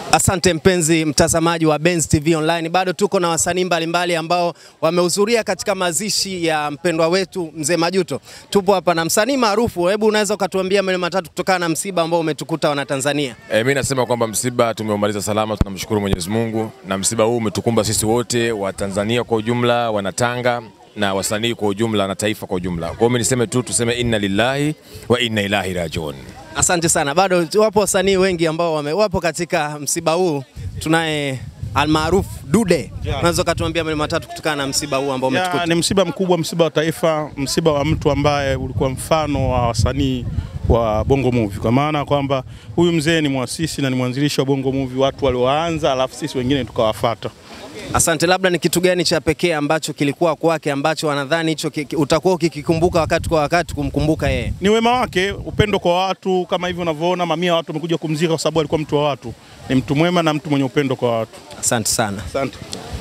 Asante mpenzi mtazamaji wa Benz TV Online, bado tuko na wasanii mbalimbali ambao wamehudhuria katika mazishi ya mpendwa wetu mzee Majuto. Tupo hapa na msanii maarufu, hebu unaweza ukatuambia maneno matatu kutokana na msiba ambao umetukuta wana Tanzania? E, mi nasema kwamba msiba tumeumaliza salama, tunamshukuru Mwenyezi Mungu, na msiba huu umetukumba sisi wote wa Tanzania kwa ujumla, wanatanga na wasanii kwa ujumla na taifa kwa ujumla. Kwa hiyo mimi niseme tu tuseme inna lillahi wa inna ilahi rajiun. Asante sana. Bado wapo wasanii wengi ambao wame, wapo katika msiba huu. Tunaye almaarufu Dude, unaweza ukatuambia maneno matatu kutokana na msiba huu ambao Ya, umetukuta? ni msiba mkubwa, msiba wa taifa, msiba wa mtu ambaye ulikuwa mfano wa wasanii wa Bongo Movie, kwa maana kwamba huyu mzee ni mwasisi na ni mwanzilishi wa Bongo Movie, watu walioanza, alafu sisi wengine tukawafata. Asante. Labda ni kitu gani cha pekee ambacho kilikuwa kwake ambacho wanadhani hicho ki- ki- utakuwa ukikikumbuka wakati kwa wakati kumkumbuka yeye? Ni wema wake, upendo kwa watu, kama hivyo unavyoona, mamia ya watu wamekuja kumzika kwa sababu alikuwa mtu wa watu. Ni mtu mwema na mtu mwenye upendo kwa watu. Asante sana. Asante.